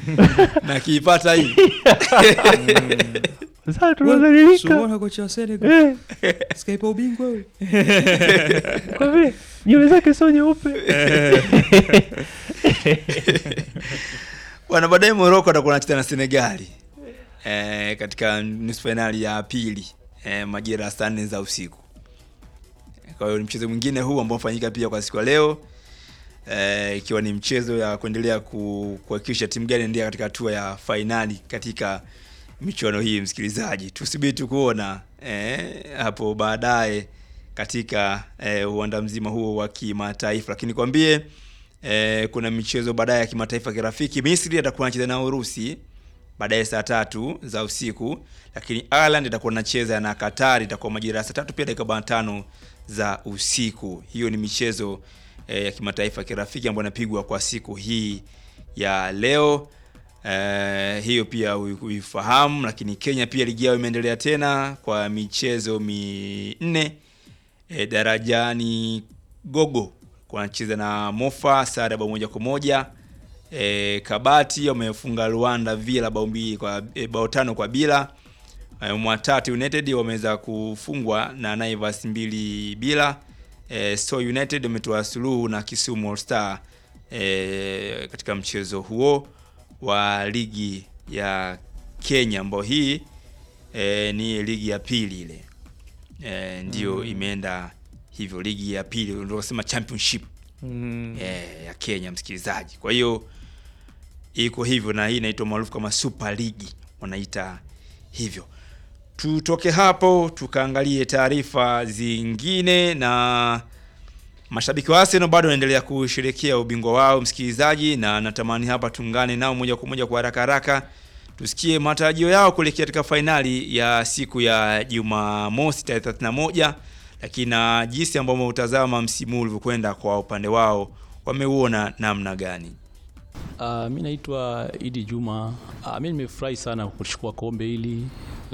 na kiipata hii Sasa tunadhalilika. Sumona kocha wa Senegal. Eh, Skype ubingwa wewe. kwa vile nywele zake sio nyeupe. bwana baadaye moroko atakuwa anacheza na senegali eh, katika nusu fainali ya pili eh, majira ya saa nne za usiku kwa hiyo ni mchezo mwingine huu ambao unafanyika pia kwa siku ya leo eh, ikiwa ni mchezo ya kuendelea ku- kuhakikisha timu gani ndia katika hatua ya fainali katika michuano hii msikilizaji tusubiri tu kuona eh, hapo baadaye katika eh, uwanda mzima huo wa kimataifa lakini kwambie eh, kuna michezo baadaye ya kimataifa ya kirafiki misri atakuwa anacheza na urusi baadaye saa tatu za usiku lakini ireland itakuwa nacheza na qatar itakuwa majira ya saa tatu pia dakika arobaini na tano za usiku hiyo ni michezo eh, ya kimataifa ya kirafiki ambayo inapigwa kwa siku hii ya leo eh, hiyo pia ui- uifahamu lakini kenya pia ligi yao imeendelea tena kwa michezo minne e, darajani gogo wanacheza na mofa sare bao moja kwa moja e, kabati wamefunga rwanda vila bao mbili kwa e, bao tano kwa bila e, mwatatu united wameweza kufungwa na naivas mbili bila e, so united wametoa suluhu na kisumu All star e, katika mchezo huo wa ligi ya kenya ambao hii e, ni ligi ya pili ile e, ndio mm. imeenda hivyo ligi ya pili ndio kusema championship Mm. e, ya kenya msikilizaji kwa hiyo iko hivyo na hii inaitwa maarufu kama super ligi wanaita hivyo tutoke hapo tukaangalie taarifa zingine na mashabiki wa Arsenal bado wanaendelea kusherekea ubingwa wao msikilizaji na natamani hapa tuungane nao moja kwa moja kwa haraka haraka tusikie matarajio yao kuelekea katika fainali ya siku ya Jumamosi tarehe 31 lakini na jinsi ambavyo utazama msimu ulivyokwenda kwa upande wao wameuona namna gani Uh, mi naitwa Idi Juma. Uh, mi nimefurahi sana kuchukua kombe hili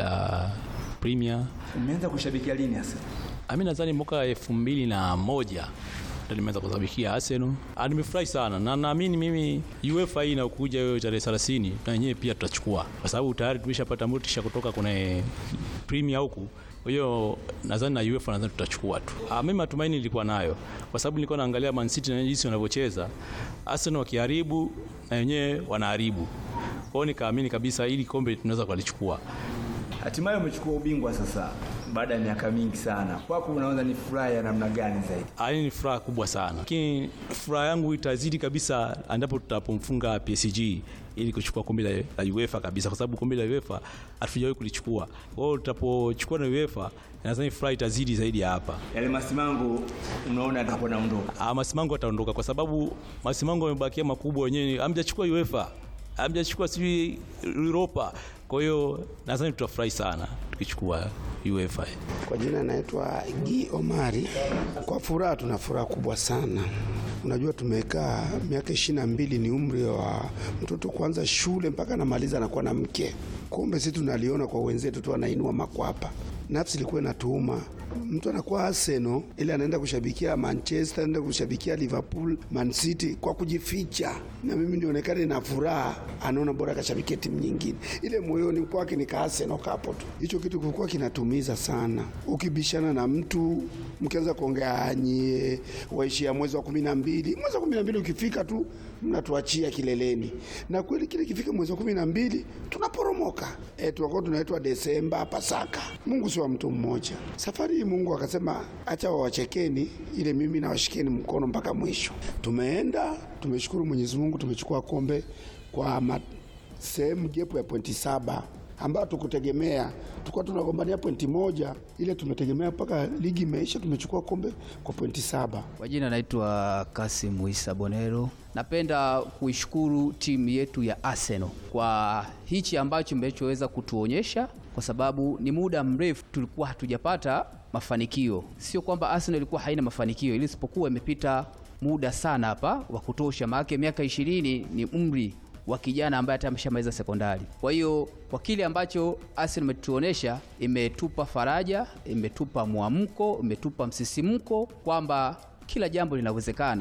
la Premier. umeanza kushabikia lini hasa Uh, mi nadhani mwaka elfu mbili na moja ndo nimeanza kusabikia Arsenal. Uh, nimefurahi sana na naamini mimi UEFA hii inakuja hiyo tarehe 30 na wenyewe pia tutachukua, kwa sababu tayari tumeshapata motisha kutoka kwenye Premier huku kwa hiyo nadhani na UEFA nadhani tutachukua tu. Ah, mimi matumaini nilikuwa nayo kwa sababu nilikuwa naangalia Man City na jinsi wanavyocheza. Arsenal wakiharibu na wenyewe wanaharibu. Kwa hiyo nikaamini kabisa ili kombe tunaweza kulichukua. hatimaye umechukua ubingwa sasa baada ya miaka mingi sana kwako unaona ni furaha ya namna gani zaidi Ah, hii ni furaha kubwa sana, lakini furaha yangu itazidi kabisa endapo tutapomfunga PSG ili kuchukua kombe la, la UEFA kabisa, kwa sababu kombe la UEFA hatujawahi kulichukua. Kwa hiyo tutapochukua na UEFA, nadhani furaha itazidi zaidi ya hapa. yale masimango unaona atakuwa naondoka Ah, Masimango ataondoka kwa sababu Masimango amebakia makubwa wenyewe, hamjachukua UEFA, hamjachukua sijui Europa. Kwa hiyo nadhani tutafurahi sana tukichukua UEFA. Kwa jina naitwa Gi Omari. Kwa furaha, tuna furaha kubwa sana. Unajua, tumekaa miaka ishirini na mbili, ni umri wa mtoto kuanza shule mpaka anamaliza anakuwa na mke. Kumbe sisi tunaliona kwa wenzetu tu, anainua makwapa. Nafsi ilikuwa inatuuma, mtu anakuwa Arsenal ili anaenda kushabikia Manchester, anaenda kushabikia Liverpool, Man City kwa kujificha, na mimi nionekane na furaha, anaona bora akashabikia timu nyingine. Ile moyoni kwake ni ka Arsenal kapo tu. Hicho kitu kilikuwa kinatumiza sana. Ukibishana na mtu mkianza kuongea nyie waishia mwezi wa kumi na mbili, mwezi wa kumi na mbili ukifika tu mnatuachia kileleni, na kweli kile kifika mwezi wa kumi na mbili tunaporomoka. E, tunakuwa tunaitwa Desemba, Pasaka. Mungu si wa mtu mmoja. Safari hii Mungu akasema acha wawachekeni, ile mimi nawashikeni mkono mpaka mwisho. Tumeenda, tumeshukuru Mwenyezi Mungu, tumechukua kombe kwa ma- sehemu jepu ya pointi saba ambayo tukutegemea, tulikuwa tunagombania pointi moja, ile tumetegemea mpaka ligi imeisha, tumechukua kombe kwa pointi saba. Kwa jina naitwa Kasim Isa Bonero. Napenda kuishukuru timu yetu ya Arsenal kwa hichi ambacho mmechoweza kutuonyesha, kwa sababu ni muda mrefu tulikuwa hatujapata mafanikio. Sio kwamba Arsenal ilikuwa haina mafanikio, ili isipokuwa imepita muda sana hapa wa kutosha, maana miaka ishirini ni umri wa kijana ambaye hata ameshamaliza sekondari. Kwa hiyo kwa kile ambacho Arsenal imetuonesha, imetupa faraja, imetupa mwamko, imetupa msisimko kwamba kila jambo linawezekana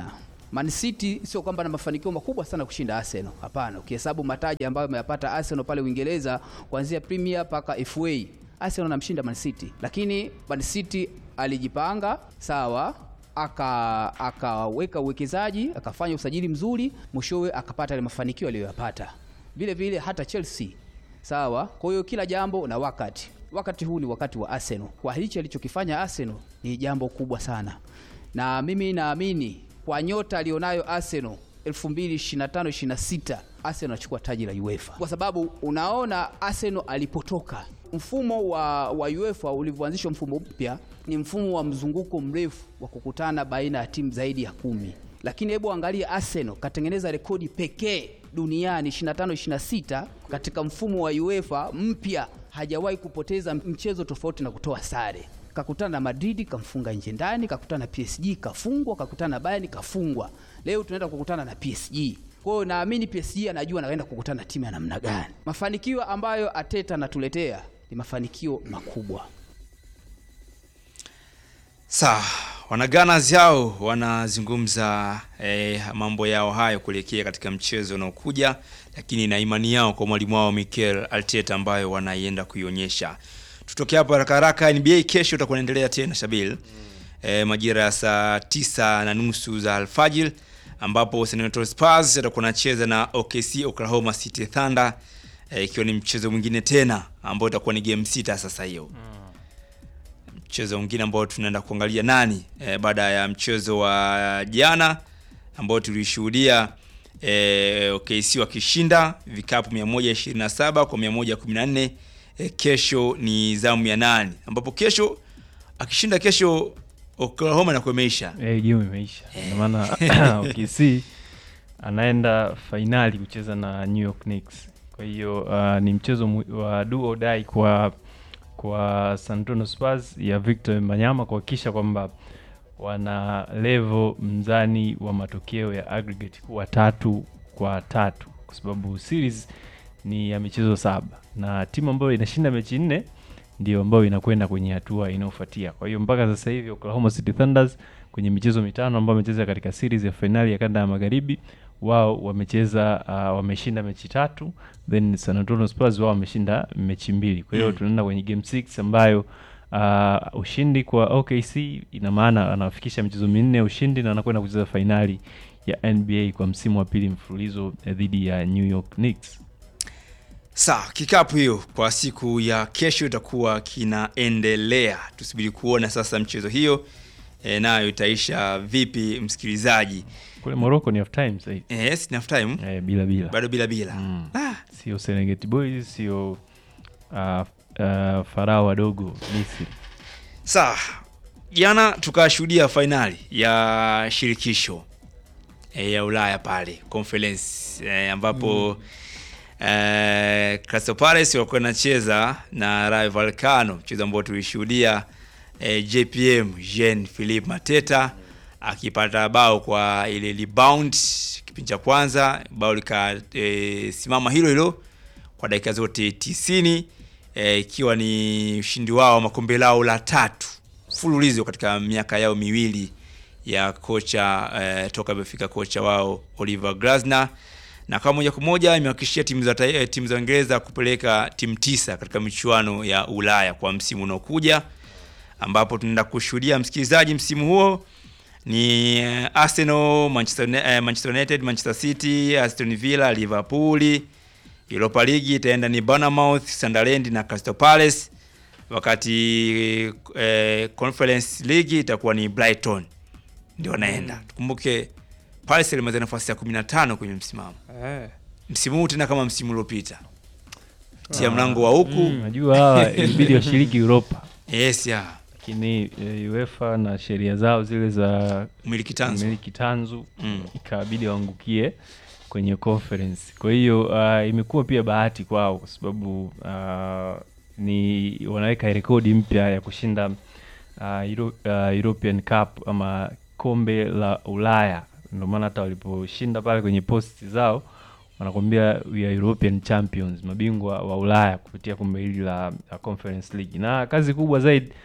Man City sio kwamba na mafanikio makubwa sana kushinda Arsenal. Hapana, ukihesabu mataji ambayo ameyapata Arsenal pale Uingereza kuanzia Premier mpaka FA, Arsenal anamshinda Man City, lakini Man City alijipanga sawa, aka akaweka uwekezaji, akafanya usajili mzuri, mwishowe akapata ile mafanikio aliyoyapata. Vile vile hata Chelsea sawa. Kwa hiyo kila jambo na wakati, wakati huu ni wakati wa Arsenal. Kwa hichi alichokifanya Arsenal ni jambo kubwa sana, na mimi naamini kwa nyota alionayo Arsenal 2025-26 Arsenal anachukua taji la UEFA, kwa sababu unaona Arsenal alipotoka mfumo wa, wa UEFA ulivyoanzishwa, mfumo mpya ni mfumo wa mzunguko mrefu wa kukutana baina ya timu zaidi ya kumi, lakini hebu angalia Arsenal katengeneza rekodi pekee duniani 25 26 katika mfumo wa UEFA mpya, hajawahi kupoteza mchezo tofauti na kutoa sare. Kakutana na Madrid kamfunga nje ndani, kakutana na PSG kafungwa, kakutana na Bayern kafungwa. Leo tunaenda kukutana na PSG. Kwa hiyo naamini PSG anajua anaenda kukutana na timu ya namna gani. Mafanikio ambayo Ateta anatuletea ni mafanikio makubwa. Sawa, wanaganas yao wanazungumza eh, mambo yao hayo kuelekea katika mchezo unaokuja, lakini na imani yao kwa mwalimu wao Mikel Arteta ambayo wanaienda kuionyesha. Tutoke hapo haraka haraka. NBA kesho utakuwa naendelea tena Shabil, eh, majira ya saa tisa na nusu za alfajiri ambapo San Antonio Spurs atakuwa anacheza na OKC Oklahoma City Thunder, eh, ikiwa ni mchezo mwingine tena ambao utakuwa ni game sita sasa hiyo mchezo mwingine ambao tunaenda kuangalia nani e, baada ya mchezo wa jana ambao tulishuhudia e, OKC wakishinda vikapu 127 kwa 114. E, kesho ni zamu ya nani, ambapo kesho akishinda kesho Oklahoma na kuemeisha Eh, game imeisha. Ndio maana OKC anaenda fainali kucheza na New York Knicks. Kwa hiyo uh, ni mchezo mu- wa do or die kwa kwa San Antonio Spurs ya Victor Manyama kuhakikisha kwamba wana level mzani wa matokeo ya aggregate kuwa tatu kwa tatu, kwa sababu series ni ya michezo saba na timu ambayo inashinda mechi nne ndio ambayo inakwenda kwenye hatua inayofuatia. Kwa hiyo mpaka sasa hivi Oklahoma City Thunders kwenye michezo mitano ambayo wamecheza katika series ya fainali ya kanda ya magharibi, wao wamecheza uh, wameshinda mechi tatu, then San Antonio Spurs wao wameshinda mechi mbili. Kwa hiyo Mm. tunaenda kwenye game 6 ambayo uh, ushindi kwa OKC ina maana anafikisha michezo minne ya ushindi na anakwenda kucheza fainali ya NBA kwa msimu wa pili mfululizo eh, dhidi ya New York Knicks. Sawa, kikapu hiyo kwa siku ya kesho itakuwa kinaendelea. Tusubiri kuona sasa mchezo hiyo e, nayo itaisha vipi, msikilizaji. Kule Morocco ni half time sasa hivi. E, yes, enough time Eh, bila bila. bado bila bila Mm. ah, Sio Serengeti Boys, sio uh, uh, Farao wadogo Misri. Sawa, jana tukashuhudia fainali ya shirikisho e, ya Ulaya pale conference e, ambapo e, Crystal Palace walikuwa nacheza na Rayo Vallecano, mchezo ambao tulishuhudia e, JPM Jean Philippe Mateta akipata bao kwa ile rebound kipindi cha kwanza, bao likasimama hilo hilo kwa dakika zote tisini eh, ikiwa ni ushindi wao wa makombe lao la tatu mfululizo katika miaka yao miwili ya kocha eh, toka amefika kocha wao Oliver Glasner, na kama moja kwa moja imehakikishia timu za tai- eh, timu za Uingereza kupeleka timu tisa katika michuano ya Ulaya kwa msimu unaokuja, ambapo tunaenda kushuhudia msikilizaji, msimu huo ni eh, Arsenal, Manchester, Uni- eh, Manchester United, Manchester City, Aston Villa, Liverpool. Europa League itaenda ni Bournemouth, Sunderland na Crystal Palace, wakati eh, Conference League itakuwa ni Brighton ndio wanaenda. Tukumbuke Palace ilimaliza nafasi ya 15 kwenye msimamo Eh, msimu huu tena kama msimu uliopita tia mlango wa huku Mm, Najua hawa ilibidi washiriki Europa, yes ya lakini eh, UEFA na sheria zao zile za umiliki tanzo miliki tanzu Mm. ikabidi waangukie kwenye conference. Kwa hiyo uh, imekuwa pia bahati kwao kwa sababu uh, ni wanaweka rekodi mpya ya kushinda uh, Euro, uh, European Cup ama kombe la Ulaya. Ndio maana hata waliposhinda pale kwenye posti zao wanakwambia we are European champions, mabingwa wa Ulaya kupitia kombe hili la, la Conference League. Na kazi kubwa zaidi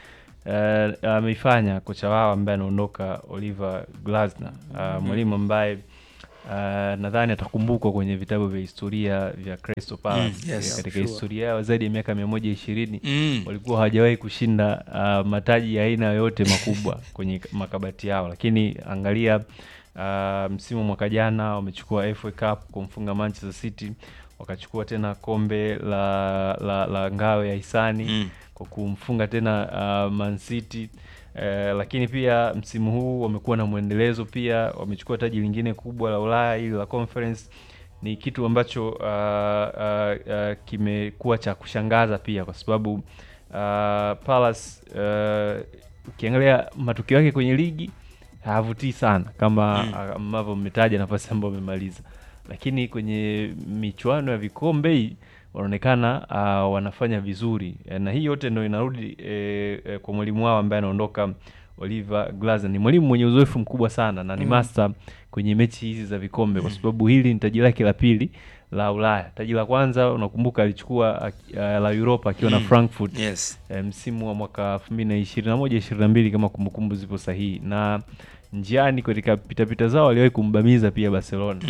uh, ameifanya kocha wao ambaye anaondoka Oliver Glasner uh, mwalimu ambaye uh, nadhani atakumbukwa kwenye vitabu vya historia vya Crystal Palace Mm, yes, Eh, katika sure. historia yao zaidi ya miaka mia moja ishirini Mm. walikuwa hawajawahi kushinda uh, mataji ya aina yoyote makubwa kwenye makabati yao, lakini angalia uh, msimu mwaka jana wamechukua FA Cup kumfunga Manchester City, wakachukua tena kombe la, la, la ngao ya hisani Mm. kwa kumfunga tena uh, Man City. Eh, lakini pia msimu huu wamekuwa na mwendelezo pia, wamechukua taji lingine kubwa la Ulaya hili la Conference. Ni kitu ambacho uh, uh, uh, kimekuwa cha kushangaza pia kwa sababu uh, Palace uh, ukiangalia matukio yake kwenye ligi hayavutii sana kama Mm. ambavyo mmetaja nafasi ambayo wamemaliza, lakini kwenye michuano ya vikombe hii wanaonekana uh, wanafanya vizuri Eh, na hii yote ndo inarudi eh, eh, kwa mwalimu wao ambaye anaondoka Oliver Glasner. Ni mwalimu mwenye uzoefu mkubwa sana na ni master kwenye mechi hizi za vikombe, kwa sababu hili ni taji lake la pili la Ulaya. Taji la kwanza unakumbuka alichukua aki- uh, la Europa akiwa na Mm. Frankfurt Yes. eh, msimu wa mwaka 2021 22 kama kumbukumbu zipo sahihi, na njiani katika pitapita zao waliwahi kumbamiza pia Barcelona